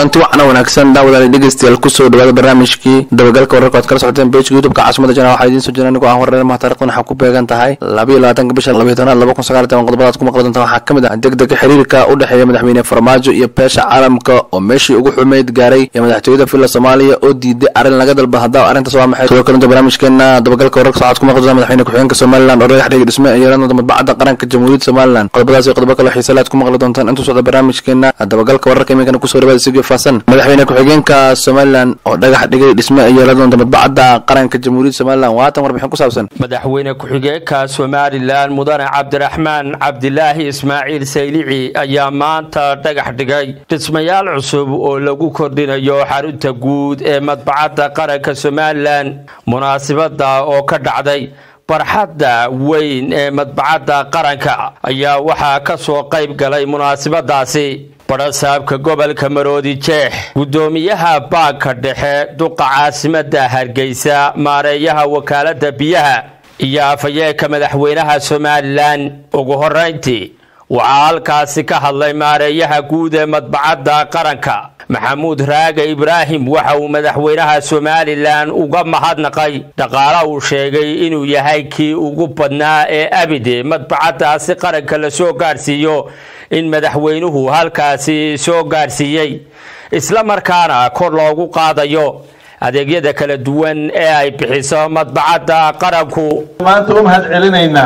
kulanti wacna wanaagsan daawadaali dhegeystayaal kusoo dhawaada barnaamijkii dabagalka wararka oad kala socoteen bejka youtubeka caasimada jana waxaa idiin soo jira anigoo aan wareermaha taarikhdan waxaa ku beegan tahay labayo labaatanka bisha labayo tobnaad laba kun sagaal iyo toban qodobadaad ku maqli doonta waxaa ka mid ah degdega xiriirka u dhexeeya madaxweyne farmaajo iyo beesha caalamka oo meeshii ugu xumeyd gaaray iyo madaxtooyada villa soomaaliya oo diiday arrin laga dalba haddaba arrintaas waa maxay sidoo kalenta barnaamijkeena dabagalka wararka socod ku maqli doonta madaxweyne ku-xigeenka somaliland oo dhagax dhigay dhisme iyo yeelan madbacadda qaranka jamhuuriyadda somaliland qodobadaas iyo qodobo kale xiise laad ku maqli doontaan intuu socda barnaamijkeena dabagalka wararka iminkana kusoo dhawaada sigii faasan madaxweyne ku-xigeenka somalilan oo dhagax dhigay dhisme ay yeelan doonta madbacadda qaranka jamhuuriyadda somalilan waatan warbixin ku saabsan madaxweyne ku-xigeenka somalilan mudane cabdiraxmaan cabdilaahi ismaaciil saylici ayaa maanta dhagax dhigay dhismayaal cusub oo lagu kordhinayo xarunta guud ee madbacadda qaranka somalilan munaasibada oo ka dhacday barxadda weyn ee madbacadda qaranka ayaa waxaa ka soo qayb galay munaasibadaasi badhasaabka gobolka maroodi jeex guddoomiyaha baanka dhexe duqa caasimadda hargeysa maareeyaha wakaaladda biyaha iyo afhayeenka madaxweynaha somalilan ugu horeyntii waxaa halkaasi ka hadlay maareeyaha guud ee madbacadda qaranka maxamuud raage ibraahim waxa uu madaxweynaha somalilan uga mahadnaqay dhaqaala uu sheegay inuu yahay kii ugu badnaa ee abide madbacaddaasi qaranka la soo gaadhsiiyo in madaxweynuhu halkaasi soo gaadhsiiyey isla markaana kor loogu qaadayo adeegyada kala duwan ee ay bixiso madbacadda qaranku maanta u mahad celinaynaa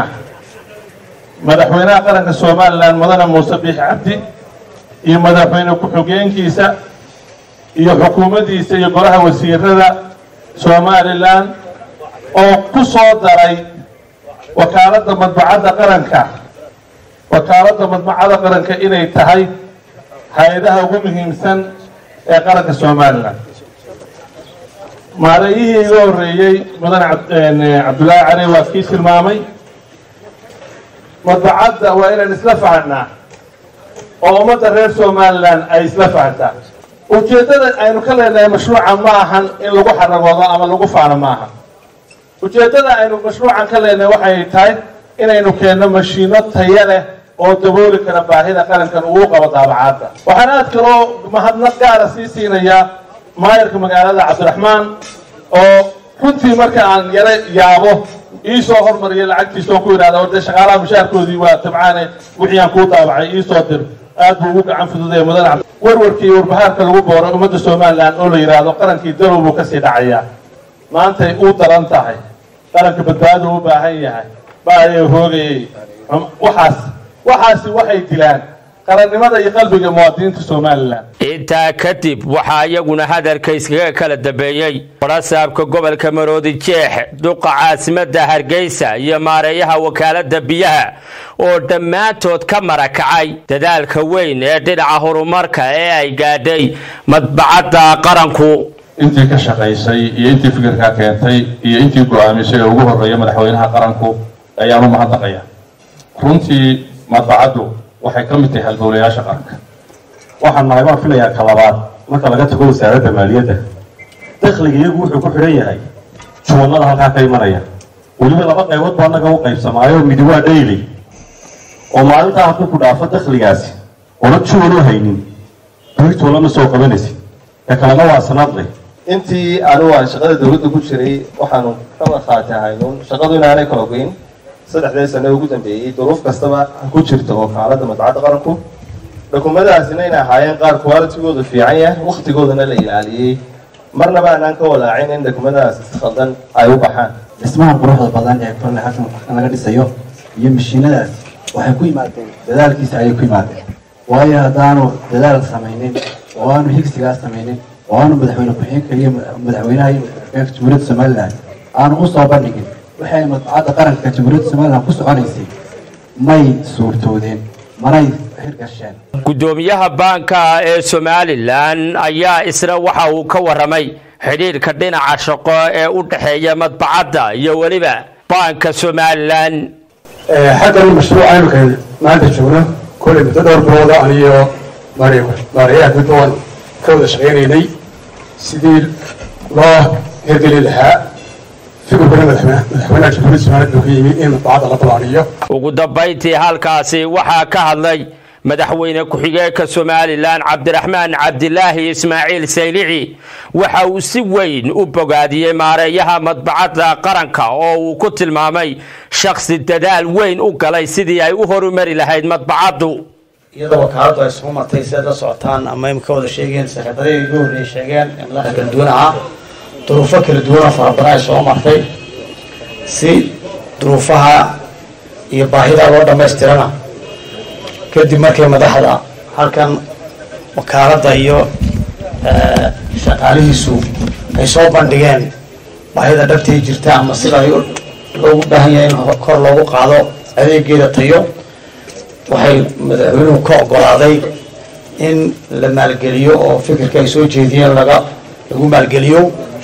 madaxweynaha qaranka somalilan mudane muuse biix cabdi iyo madaxweyne ku-xigeenkiisa iyo xukuumaddiisa iyo golaha wasiirada somalilan oo ku soo daray wakaaladda madbacadda qaranka wakaaladda madbacadda qaranka inay tahay hay-adaha ugu muhiimsan ee qaranka somalilan maareeyihii iga horreeyey mudane cabdullaahi cali waa kii tilmaamay madbacadda waa inaan isla fahanaa oo ummadda reer somalilan ay isla fahantaa ujeeddada aynu ka leenahay mashruuca ma ahan in lagu xaragoodo ama lagu faano ma aha ujeeddada aynu mashruucan ka leenahay waxay tahay inaynu keenno mashiino taya leh oo dabooli kara baahida qarankan ugu qabo daabacaadda waxaan aad kaloo mahadnaq gaara sii siinayaa maayarka magaalada cabdiraxmaan oo runtii marka aan yaro yaabo iisoo hormariya lacagtiisoo ku yidhahda orde shaqaalaha mushaarkoodii waa tabcaane wixii aan kuu daabacay iisoo dir aad buu ugu gacan fududaya mudane warwarkii warbahaarka lagu booro ummadda somalilan oo la yidhaahdo qarankii dalow buu kasii dhacayaa maantay u daran tahay qaranka badbaado u baahan yahay baayay hoogayay waxaas waxaasi waxay dilaan qarannimada iyo qalbiga muwaadiniinta somalilan intaa kadib waxaa iyaguna hadalka iskaga kala dambeeyey badhasaabka gobolka maroodi jeex duqa caasimadda hargeysa iyo maareeyaha wakaaladda biyaha oo dhammaantood ka marakacay dadaalka weyn ee dhinaca horumarka ee ay gaadhay madbacadda qaranku intii ka shaqaysay iyo intii fikirkaa keentay iyo intii go-aamisay ee ugu horreeya madaxweynaha qaranku ayaan u mahadnaqaya runtii madbacaddu waxay ka mid tahay halbowlayaasha qaranka waxaan nahay baan filayaa ka labaad marka laga tago wasaaradda maaliyadda dakhliga iyagu wuxuu ku xidhan yahay juwannada halkaa ka imanaya weliba laba qaybood baa annaga u qaybsamaayo midi waa dhayli oo maalintaa hadduu ku dhaafo dakhligaasi oona juwan u haynin beritoona ma soo qabanaysid ka kalena waa sanadle intii anigu aan shaqada dawladda ku jiray waxaanu ka markhaati ahaynuun shaqadu inaanay kala goyn saddexdee sane ugu dambeeyey duruuf kastaba ku jirta wakaaladda madbacadda qaranku dhukumadaasina inay ahaayeen qaar qualitigoodu fiican yahay wakhtigoodana la ilaaliyey marnaba aanaan ka walaacin in dhukumadaas si khaldan ay u baxaan dhismaha quruxda badan ee korle halkan laga dhisayo iyo mashiinadaas waxay ku yimaadeen dadaalkiisa ayay ku yimaadeen waayo haddaanu dadaal samaynin oo aanu higsigaas samaynin oo aanu madaxweyne ku-xigeenka iyo madaxweynaha iyo madaxweynaha jamhuuriyadda somalilan aanu u soo bandhigin waxay madbacadda qaranka jamhuuriyadda somalilan ku soconaysay may suurtoodeen manay hirgasheen guddoomiyaha baanka ee somalilan ayaa isna waxa uu ka waramay xidhiirka dhinaca shaqo ee u dhexeeya madbacadda iyo weliba baanka somalilan xaggan mashruuc aynu ka maanta joogno kolay muddo dhowr bilooda aniyo maareeyaha guud waan ka wada shaqaynaynay sidii loo hirgeli lahaa fikirkuna madaxweynaha jamhuuriyadda somaliland buu ka yimi in madbacadda la ballaariyo ugu dambayntii halkaasi waxaa ka hadlay madaxweyne ku-xigeenka somalilan cabdiraxmaan cabdilaahi ismaaciil saylici waxa uu si weyn u bogaadiyey maareeyaha madbacadda qaranka oo uu ku tilmaamay shakhsi dadaal weyn u galay sidii ay u horumari lahayd madbacaddu iyadoo wakaaladu ay soo martay sidaad la socotaan ama imika wada sheegeen sakretariyada ugu horreeyay sheegeen ee madaxda kala duwan ahaa duruufo kala duwanoo fara badan ay soo martay si duruufaha iyo baahidaa loo dhammaystirana kadib markay madaxda halkan wakaaladda iyo shaqaalihiisu ay soo bandhigeen baahida dhabtay jirta ama sida ay loogu baahan yahay in kor loogu qaado adeegeeda tayo waxay madaxweynuhu ka ogolaaday in la maalgeliyo oo fikirka ay soo jeediyeen laga lagu maalgeliyo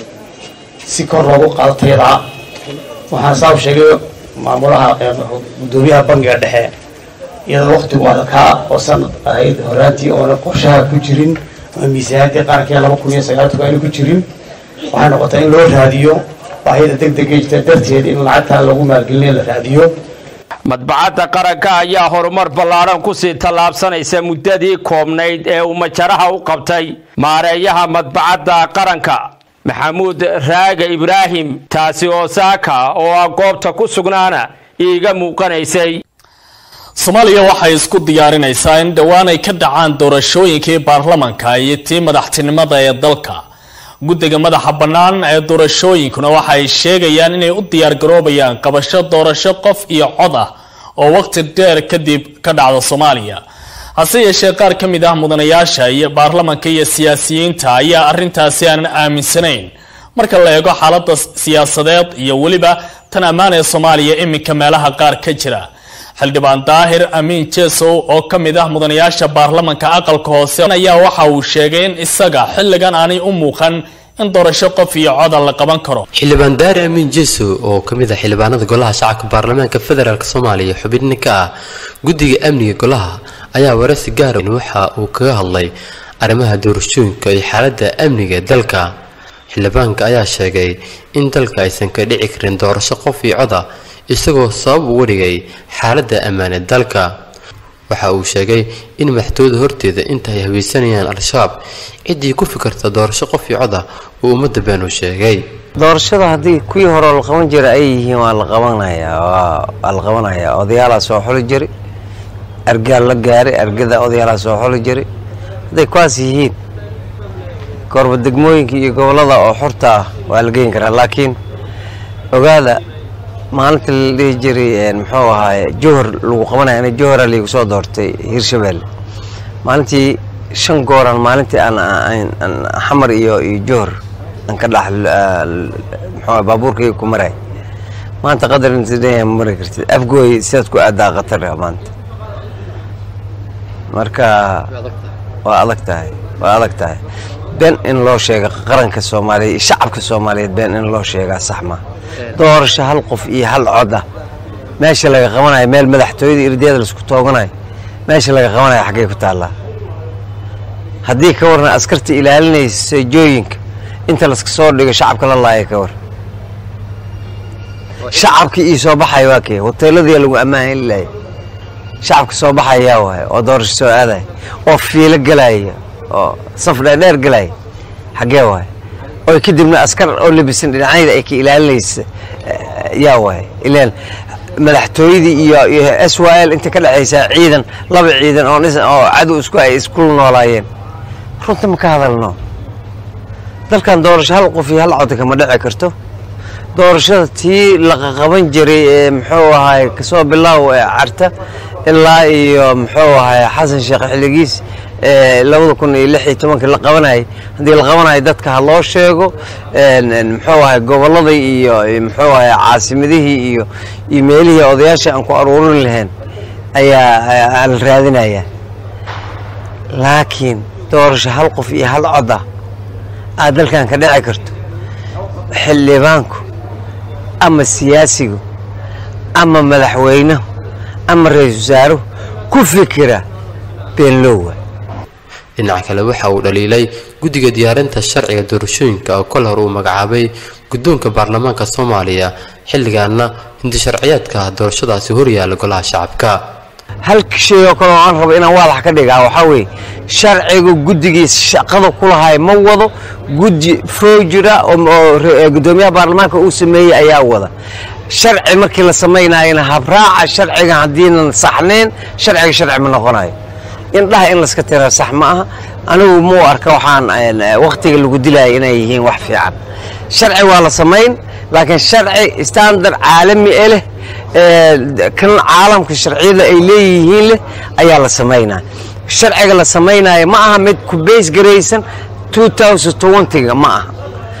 si kor loogu qaado tayadaa waxaan saa u sheegay maamulaha gudoomiyaha bangiga dhexe iyadoo waktigu adkaa oo sanad ahayd horaantii oona qorshaha ku jirin ama miisaaniyadii qaranka laba kun iyo sagaaltanka ayna ku jirin waxay noqotay in loo raadiyo baahida deg dega jirta darteed in lacagtaa lagu maalgelinayo la raadiyo madbacadda qaranka ayaa horumar ballaaran kusii tallaabsanaysa muddadii koobnayd ee uu majaraha u qabtay maareeyaha madbacadda qaranka maxamuud raaga ibraahim taasi oo saaka oo ah goobta ku sugnaana iiga muuqanaysay soomaaliya waxay isku diyaarinaysaa in dhowaan ay ka dhacaan doorashooyinkii baarlamanka iyo tii madaxtinimada ee dalka guddiga madaxa bannaan ee doorashooyinkuna waxa ay sheegayaan inay u diyaargaroobayaan qabasho doorasho qof iyo cod ah oo waqti dheer kadib ka dhacda soomaaliya hase yeeshee qaar ka mid ah mudanayaasha iyo baarlamanka iyo siyaasiyiinta ayaa arrintaasi aanan aaminsanayn marka la eego xaaladda siyaasadeed iyo weliba tan ammaan ee soomaaliya iminka meelaha qaar ka jira xildhibaan daahir amiin jesow oo ka mid ah mudanayaasha baarlamanka aqalka hoose ayaa waxa uu sheegay in isaga xilligan aanay u muuqan in doorasho qof iyo coda la qaban karo xildhibaan daahir amiin jesow oo ka mid ah xildhibaanada golaha shacabka baarlamaanka federaalk soomaaliya xubin ka ah guddiga amniga golaha ayaa waraysi gaara waxa uu kaga hadlay arrimaha doorashooyinka iyo xaaladda amniga dalka xildhibaanka ayaa sheegay in dalka aysan ka dhici karin doorasho qof iyo coda isagoo sabab uga dhigay xaaladda ammaane dalka waxa uu sheegay in madaxtooyada horteeda inta ay haweysanayaan al-shabaab ciddii ku fikirta doorasho qof iyo coda uu ummadda beenu sheegay doorashada haddii kuwii hore la qaban jira ay yihiin waa la qabanayaa waa la qabanayaa odayaalaa soo xuli jiri argaal la gaaray argada odayaalaa soo xuli jiri hadday kuwaas yihiin goorba degmooyinka iyo gobollada oo xurta ah waa la geyn karaa laakiin ogaada maalinta la dhihi jiray muxuu ahaaye johor lagu qabanaya ana johora liigu soo doortay hirshabelle maalintii shan gooraan maalintii aan xamar iyo iyo johor aan ka dhex muxuu baabuurkayga ku maray maanta qadar inta dhan ma mari kartid afgooy sidaad ku aadaa khatar maanta marka waa adag tahay waa adag tahay been in loo sheega qaranka soomaaliya iyo shacabka soomaaliyeed been in loo sheegaa sax ma doorasho hal qof iyo hal cod ah meesha laga qabanayo meel madaxtooyada irdeeda laisku tooganayo meesha laga qabanayo xaggay ku taallaa haddii ka warna askarta ilaalinaysa seejooyinka inta laska soo dhigo shacabka la laaya ka war shacabka ii soo baxaya waa kee hoteeladii lagu ammaan laaya shacabka soo baxayaa waay oo doorasho soo aadaya oo fiilo galaya oo saf dheerdheer galaya xaggee waay oo kadibna askar oo labisan dhinacyada ay ka ilaalinaysa yaa waay ilaan madaxtooyadii iyo iyo s y l inta ka dhexaysaa ciidan laba ciidan oo oo cadow isku ay iskula noolaayeen runta ma ka hadalno dalkan doorasho hal qof iyo hal cod kama dhici karto doorashada tii laqaqaban jiray ee muxuu ahaay kasoo bilaaw ee carta ilaa iyo muxuu ahaay xasan sheekh xiligiis labada kun iyo lix iyo tobankii la qabanayay haddii la qabanayo dadka ha loo sheego muxuu ahay gobolladii iyo muxuu ahay caasimadihii iyo iyo meelihii odayaasha aan ku aruurin lahayn ayaa la raadinayaa laakiin doorasho hal qof iyo hal cod ah aad dalkan ka dhici karto xildhibaanku ama siyaasigu ama madaxweynuhu ama ra-iisul wasaaruhu ku fikira beenloowa dhinaca kale waxa uu dhaliilay guddiga diyaarinta sharciga doorashooyinka oo kol hore uu magacaabay guddoonka baarlamaanka soomaaliya xilligaana hindi sharciyaadka doorashadaasi horyaala golaha shacabka hal shay oo kale oo aan rabo inaan waadax ka dhigaa waxaa weeye sharciga guddigii shaqada ku lahay ma wado guddi foojira oo guddoomiyaha baarlamaanka uu sameeyey ayaa wada sharci markii la samaynayana habraaca sharciga haddiinan saxnayn sharciga sharci ma noqonayo indhaha in layska tira sax ma aha anigu muu arka waxaan wakhtiga lagu dilaya inay yihiin wax fiican sharci waa la samayn laakiin sharci standard caalami e leh kan caalamka sharciyada ay leeyihiin leh ayaa la samaynaya sharciga la samaynaya ma aha mid ku beys garaysan 2020ga ma aha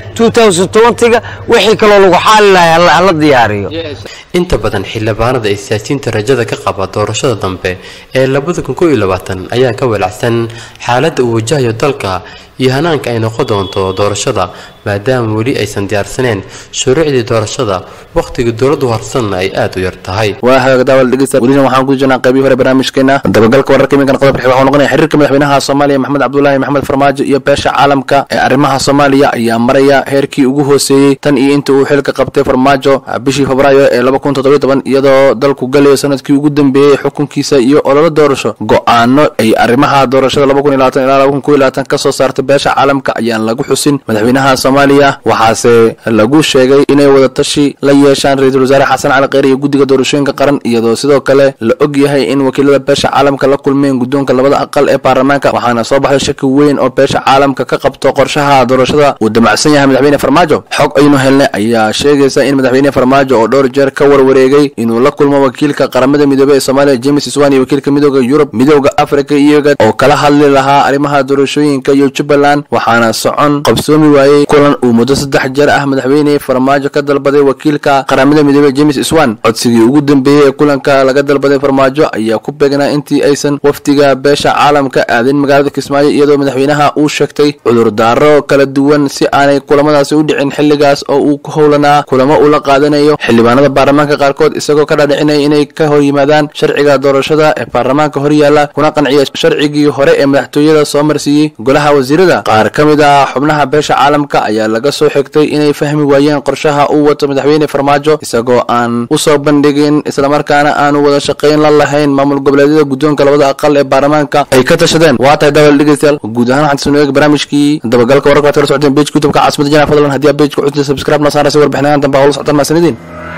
2020ga wixii kaloo lagu xaali lahay hala diyaariyo inta badan xildhibaanada ay siyaasiyiinta rajada ka qaba doorashada dambe ee labada kun koo iyo labaatan ayaa ka walacsan xaaladda uu wajahayo dalka iyo hanaanka ay noqon doonto doorashada maadaama weli aysan diyaarsaneen shuruucdii doorashada wakhtiga dowladdu harsanna ay aad u yar tahay waa hagaag daawal dhegeysta welina waxaan ku jirnaa qaybihii hore barnaamijkeena dabagalka wararka iminkan qodob xig waxuu noqonaya xiriirka madaxweynaha soomaaliya maxamed cabdulaahi maxamed farmaajo iyo beesha caalamka ee arrimaha soomaaliya ayaa maraya heerkii ugu hooseeyey tan iyo inta uu xilka qabtay farmaajo bishii febraayo ee laba kun toddobiyo toban iyadoo dalku galayo sanadkii ugu dambeeyey xukunkiisa iyo ololo doorasho go-aano ay arrimaha doorashada laba kun iyo labaatan ilaa laba kun koo iyo labaatan kasoo saartay beesha caalamka ayaan lagu xusin madaxweynaha soomaaliya waxaase lagu sheegay inay wadatashi la yeeshaan ra-iisul wasaare xasan cali kheyr iyo guddiga doorashooyinka qaran iyadoo sidoo kale la og yahay in wakiilada beesha caalamka la kulmeen guddoonka labada aqal ee baarlamaanka waxaana soo baxday shaki weyn oo beesha caalamka ka qabto qorshaha doorashada uu damacsan yahay madaxweyne farmaajo xog aynu helnay ayaa sheegaysa in madaxweyne farmaajo oo dhowr jeer ka warwareegay inuu la kulmo wakiilka qaramada midoobey ee soomaaliya james swan iyo wakiilka midooda yurub midooda africa iyaga oo kala hadli lahaa arrimaha doorashooyinka iyo jubbaland waxaana socon qabsoomi waayey kulan uu muddo saddex jeer ah madaxweyne farmaajo ka dalbaday wakiilka qaramada midoobey james swan codsigii ugu dambeeyey ee kulanka laga dalbaday farmaajo ayaa ku beegnaa intii aysan wafdiga beesha caalamka aadin magaalada kismaayo iyadoo madaxweynaha uu sheegtay cudurdaaro kala duwan si aanay kulamadaasi u dhicin xilligaas oo uu ku howlanaa kulamo uu la qaadanayo xildhibaanada baarlamaanka qaarkood isagoo ka dhaadhicinaya inay ka hor yimaadaan sharciga doorashada ee baarlamaanka horyaala kuna qanciya sharcigii hore ee madaxtooyada soo marsiiyey golaha wasiirada qaar ka mid ah xubnaha beesha caalamka ayaa laga soo xigtay inay fahmi waayeen qorshaha uu wato madaxweyne farmaajo isagoo aan usoo bandhigin islamarkaana aanu wada shaqayn la lahayn maamul goboleedyada guddoonka labada aqal ee baarlamaanka ay ka tashadeen waa tahay daawal dhegeystayaal guud ahaan waxaan soo eeg barnaamijkii dabagalka wararka waad kala socoteen page youtubeka caasimada jana fadlan haddii aad pageka cusubta subscribe noo saaraysa warbixinadan dambe hawla socotaan mahadsanidin